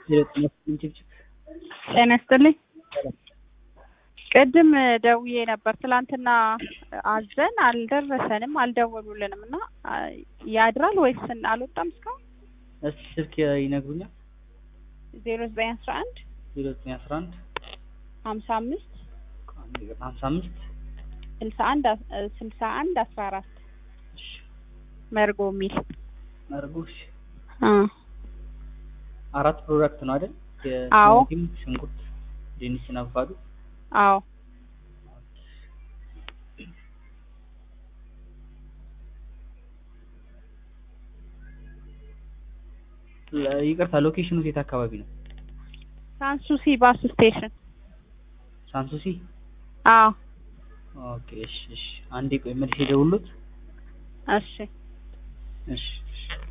ጤና ይስጥልኝ። ቅድም ደውዬ ነበር ትላንትና አዘን አልደረሰንም፣ አልደወሉልንም እና ያድራል ወይስ አልወጣም እስካሁን? እስኪ ስልክ ይነግሩኛል? ዜሮ ዘጠኝ አስራ አንድ ዜሮ ዘጠኝ አስራ አንድ ሀምሳ አምስት ሀምሳ አምስት ስልሳ አንድ ስልሳ አንድ አስራ አራት እሺ መርጎ የሚል መርጎሽ አ አራት ፕሮዳክት ነው አይደል? አዎ። የቲማቲም፣ ሽንኩርት፣ ድንች እና አቮካዶ። አዎ ለ- ይቅርታ ሎኬሽኑ የት አካባቢ ነው? ሳንሱሲ ባስ ስቴሽን። ሳንሱሲ። አዎ ኦኬ እሺ እሺ። አንዴ ቆይ መልሼ ደውሎት። እሺ እሺ እሺ